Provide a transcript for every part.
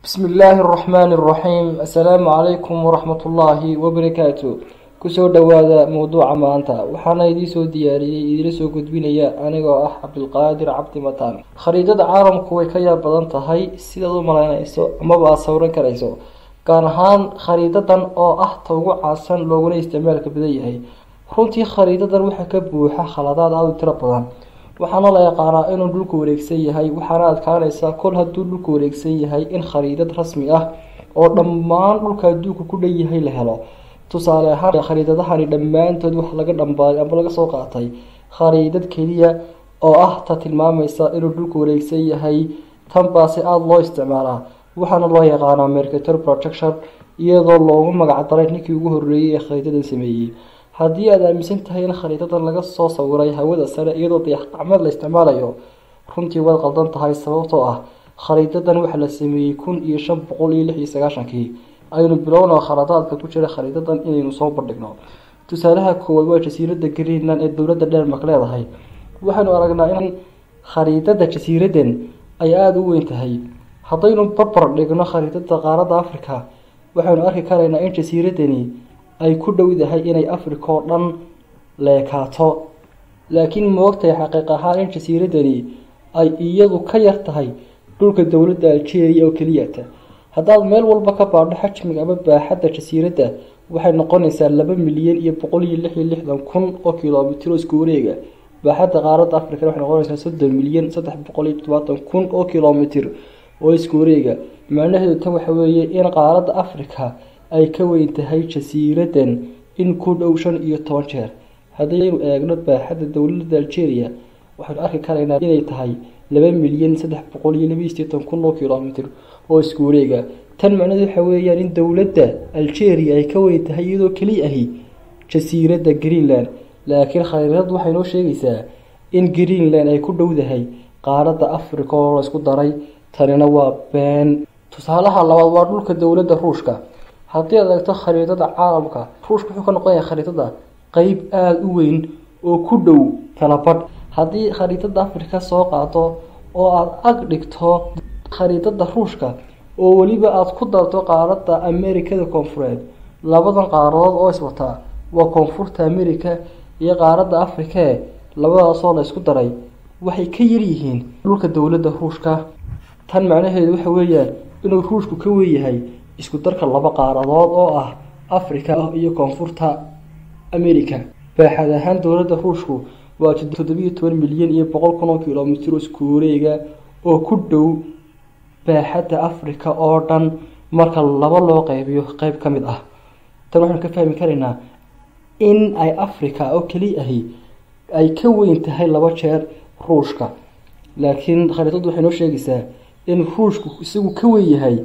bismi illaahi araxmaani araxiim assalaamu calaykum waraxmat ullaahi wabarakaatu kusoo dhowaada mowduuca maanta waxaana idiin soo diyaariyey idiila soo gudbinaya anigoo ah cabdulqaadir cabdi mataan khariidada caalamku way ka yaab badan tahay sidaad u malaynayso amaba aada sawran karayso gaar ahaan khariidadan oo ah ta ugu caansan looguna isticmaalka badan yahay runtii khariidadan waxaa ka buuxa khaladaad aada u tiro badan waxaana la yaqaanaa inuu dhulku wareegsan yahay waxaana adkaanaysaa kol hadduu dhulku wareegsan yahay in khariidad rasmi ah oo dhammaan dhulka adduunka ku dhan yahay la helo tusaale ahaan khariidadahani dhammaantood wax laga dhambaaday ama laga soo qaatay khariidad keliya oo ah ta tilmaamaysa inuu dhulku wareegsan yahay tan baase aada loo isticmaalaa waxaana loo yaqaanaa mercator protection iyadoo loogu magacdaray ninkii ugu horreeyey ee khariidadan sameeyey haddii aada aaminsan tahay in khariidadan laga soo sawiray hawada sare iyadoo dayax gacmeed la isticmaalayo runtii waad qaldan tahay sababtoo ah khariidadan waxaa la sameeyey kun iyo shan boqol iyo lix iyo sagaashankii aynu bilowno khaladaadka ku jira khariidadan inaynu soo bandhigno tusaalaha koowaad waa jasiiradda greenland ee dowladda dhenmark leedahay waxaynu aragnaa in khariidada jasiiradan ay aada u weyn tahay haddaynu barbar dhigno khariidada qaaradda africa waxaynu arki karaynaa in jasiiradani ay ku dhowdahay inay africa oo dhan leekaato laakiin moogtahay xaqiiq ahaan in jasiiradani ay iyadu ka yar tahay dhulka dowladda algeria oo keliyata haddaad meel walba ka baadho xajmiga ama baaxadda jasiiradda waxay noqonaysaa laba milyan iyo boqol iyo lix iyo lixdan kun oo kilomitr oo isku wareega baaxadda qaaradda africa waxay noqonaysaa soddon milyan saddex boqol iyo todobaatan kun oo kilomitr oo isku wareega macnaheedu tan waxa weeye in qaaradda africa ay ka weyn tahay jasiiradan in ku dhow shan iyo toban jeer haddaynu eegno baaxadda dowladda algeria waxaynu arki karaynaa inay tahay laba milyan saddex boqol iyo laba iyo sideetan kun oo kilomitr oo isku wareega tan macnaheedu waxa weeyaan in dowladda algeria ay ka weyn tahay iyadoo keliya ahi jasiiradda greenland laakiin khariirad waxay noo sheegaysaa in greenland ay ku dhowdahay qaaradda africa oo la isku daray tanina waa been tusaalaha labaad waa dhulka dowladda ruushka haddii aad eegto khariidada caalamka ruushka wuxuu ka noqonaya khariidada qeyb aada u weyn oo ku dhow talabadh haddii khariidada africa soo qaado oo aada ag dhigto khariidada ruushka oo weliba aada ku darto qaaradda amerikada koonfureed labadan qaaradood oo iswataa waa koonfurta america iyo qaaradda africae labadaasoo la isku daray waxay ka yaryihiin dhulka dowladda ruushka tan macnaheedu waxa weeyaan inuu ruushku ka weeyahay isku darka laba qaaradood oo ah africa iyo koonfurta america baaxad ahaan dowladda ruushku waa toddobiyo toban milyan iyo boqol kun oo kilomitr oo isku wareega oo ku dhow baaxadda africa oo dhan marka laba loo qeybiyo qeyb ka mid ah tan waxaanu ka fahmi karaynaa in ay africa oo keliya ahi ay ka weyn tahay laba jeer ruushka laakiin khariidaddu waxay noo sheegaysaa in ruushku isagu ka weyn yahay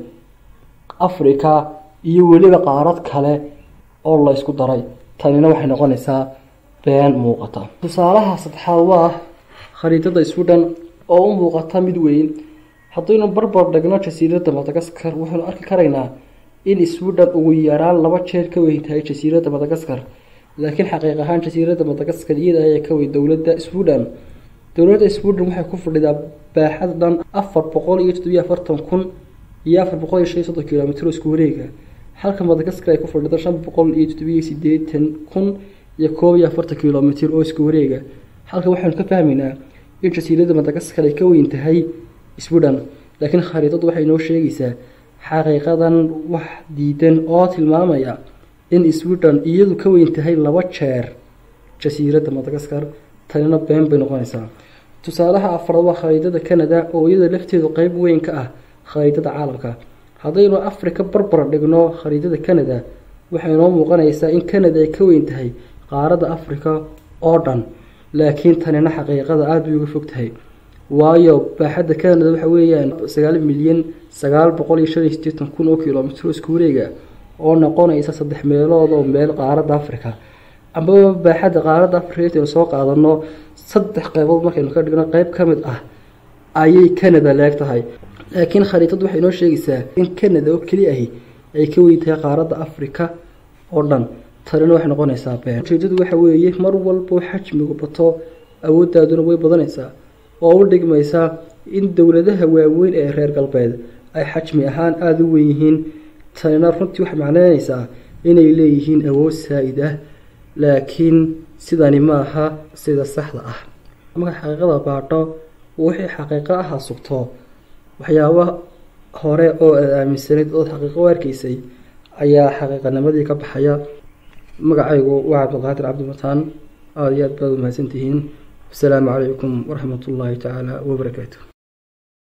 africa iyo weliba qaarad kale oo la ysku daray tanina waxay noqonaysaa been muuqata tusaalaha saddexaad waa khariidada sweden oo u muuqata mid weyn haddaynu barbar dhigno jasiiradda madagaskar waxaynu arki karaynaa in sweden ugu yaraan laba jeer ka weyn tahay jasiiradda madagaskar laakiin xaqiiq ahaan jasiiradda madagaskar iyada ayaa ka weyn dowladda sweden dowladda sweden waxay ku fadhidaa baaxad dhan afar boqol iyo toddobiyo afartan kun iyo afar boqol iyo shan iyo soddon kilomitr oo isku wareega halka madagaskar ay ku fadhido shan boqol iyo toddobiyo sideetan kun iyo koob iyo afartan kilomitr oo isku wareega halka waxaynu ka fahmaynaa in jasiiradda madagaskar ay ka weyn tahay sweden laakiin khariidadu waxay noo sheegaysaa xaqiiqadan wax diidan oo tilmaamaya in sweden iyadu ka weyn tahay laba jeer jasiiradda madagaskar tanina been bay noqonaysaa tusaalaha afraad waa khariidada canada oo iyada lafteedu qeyb weyn ka ah khariidada caalamka haddaynu africa barbar dhigno khariidada canada waxay noo muuqanaysaa in canada ay ka weyn tahay qaaradda africa oo dhan laakiin tanina xaqiiqada aada bay uga fog tahay waayo baaxadda canada waxa weeyaan sagaal milyan sagaal boqol iyo shan iyo sideetan kun oo kilomitr isku wareega oo noqonaysa saddex meelood oo meel qaaradda africa amaba baaxadda qaaradda africa intaynu soo qaadano saddex qeybood markaynu ka dhigno qeyb ka mid ah ayay canada leeg tahay laakiin khariidadu waxay noo sheegaysaa in canada oo keli ahi ay ka weyn tahay qaaradda africa oo dhan tanina waxay noqonaysaa been ujeedadu waxa weeye mar walbo xajmigu bato awooddaaduna way badanaysaa oo u dhigmaysaa in dowladaha waaweyn ee reer galbeed ay xajmi ahaan aada u weyn yihiin tanina runtii waxay macneyneysaa inay leeyihiin awood saa-id ah laakiin sidani ma aha sida saxda ah marka xaqiiqada baadho wixii xaqiiqo aha sugto waxyaaba hore oo aad aaminsanayd ood xaqiiqo u arkaysay ayaa xaqiiqanimadii ka baxaya magacaygu waa cabdiqaadir cabdimataan aada iyo aad baad umahadsantihiin wasalaamu calaykum waraxmat ullaahi tacaala wabarakaatu